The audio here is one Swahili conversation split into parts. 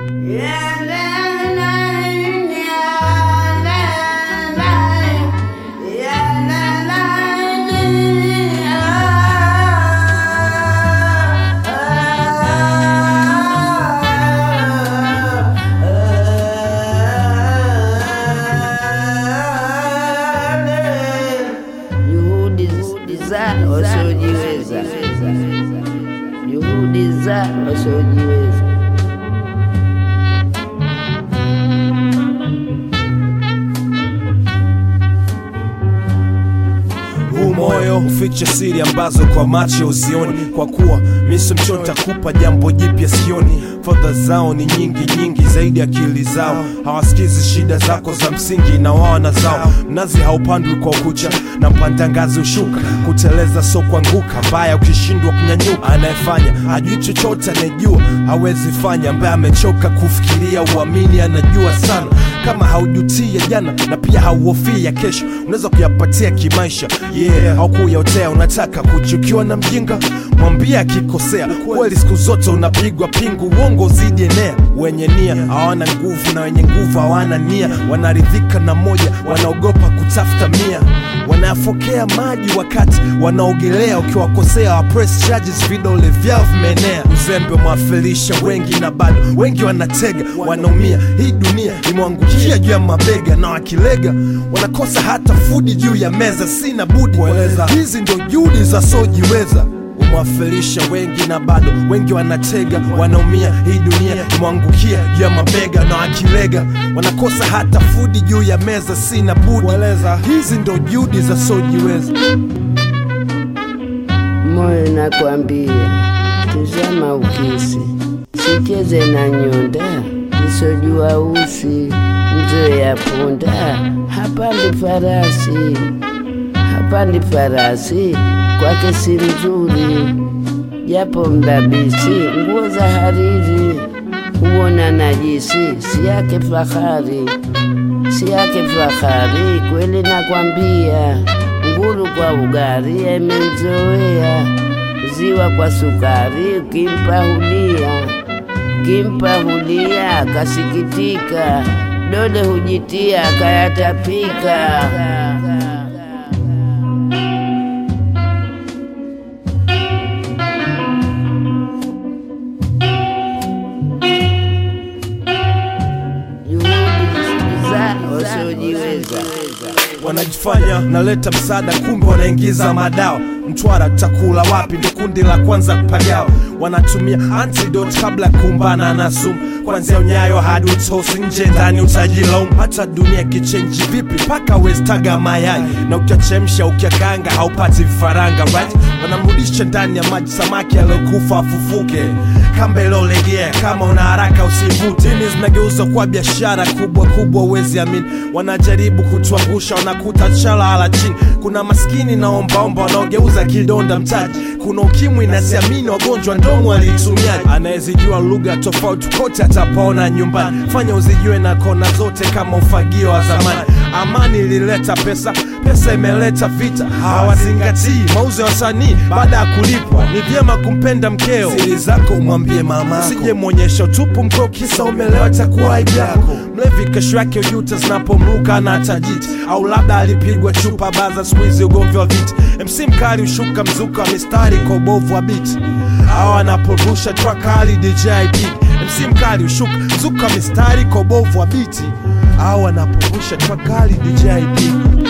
Juhudi za wasiojiweza, juhudi za wasiojiweza. huu moyo huficha siri ambazo kwa macho uzioni kwa kuwa miso mchota kupa jambo jipya sioni fadha zao ni nyingi nyingi zaidi akili zao hawasikizi shida zako za msingi na wao na zao mnazi haupandwi kwa ukucha na mpanda ngazi ushuka kuteleza so kuanguka mbaya ukishindwa kunyanyuka anayefanya hajui chochote anayejua hawezi fanya ambaye amechoka kufikiria uamini anajua sana kama haujutia jana na pia hauhofii ya kesho unaweza kuyapatia kimaisha yeah au kuyaotea unataka kuchukiwa na mjinga mwambie akikosea kweli siku zote unapigwa pingu uongo zidi enea wenye nia hawana nguvu na wenye nguvu hawana nia wanaridhika na moja wanaogopa kutafuta mia wanayafokea maji wakati wanaogelea ukiwakosea wa press charges vidole vyao vimeenea uzembe umewafelisha wengi na bado wengi wanatega wanaumia hii dunia imewangukia juu ya mabega na wakilega wanakosa hata fudi juu ya meza sina budi kueleza hizi ndio juhudi za sojiweza umewafelisha wengi na bado wengi wanatega wanaumia hii dunia imewangukia juu ya mabega na wakilega wanakosa hata fudi juu ya meza sina budi kueleza hizi ndo juhudi za sojiweza Moyo nakwambia, tizama ukisi, sicheze na nyonda, nisojua usi, mzee ya punda, hapandi farasi, hapandi farasi, kwake si mzuri, japo mdabisi, nguo za hariri, huona najisi, si yake fahari, si yake fahari, kweli nakwambia, nguru kwa ugari imemzoea, ziwa kwa sukari, ukimpa hulia, ukimpa hulia, kasikitika, dole hujitia, kayatapika. Juhudi za wasiojiweza. wanajifanya naleta msaada kumbe wanaingiza madawa mtwara takula wapi ndo kundi la kwanza kupagawa wanatumia antidote kabla ya kumbana na sumu kwanzia unyayo hadi utosi nje ndani utajilaumu hata dunia kichenji vipi mpaka westaga mayai na ukiachemsha ukiakanga haupati vifaranga right wanamrudisha ndani ya maji samaki aliyokufa afufuke kamba iliolegea kama una haraka usivute dini zinageuza kuwa biashara kubwa kubwa uwezi amini wanajaribu kutuangusha wanakuta chala ala chini kuna maskini na ombaomba wanaogeuza kidonda mtaji kuna ukimwi na siamini wagonjwa ndomo aliitumiaji anayezijua lugha tofauti kote atapaona nyumbani fanya uzijue na kona zote kama ufagio wa zamani amani ilileta pesa pesa imeleta vita hawazingatii mauzo ya wasanii baada ya kulipwa ni vyema kumpenda mkeo siri zako umwambie mama usije mwonyesha utupu mkeo kisa umelewa takuwa aibu yako mlevi kesho yake ujuta zinapomruka na tajiti au labda alipigwa chupa baza siku hizi ugomvi wa viti mc mkali ushuka mzuka wa mistari kwa ubovu wa biti au anaporusha track hali dj Big. mc mkali ushuka mzuka wa mistari kwa ubovu wa biti au anaporusha track hali dj Big.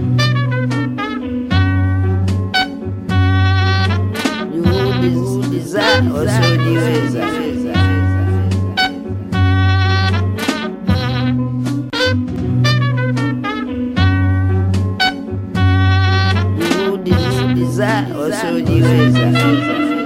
juhudi za wasiojiweza. Juhudi za wasiojiweza.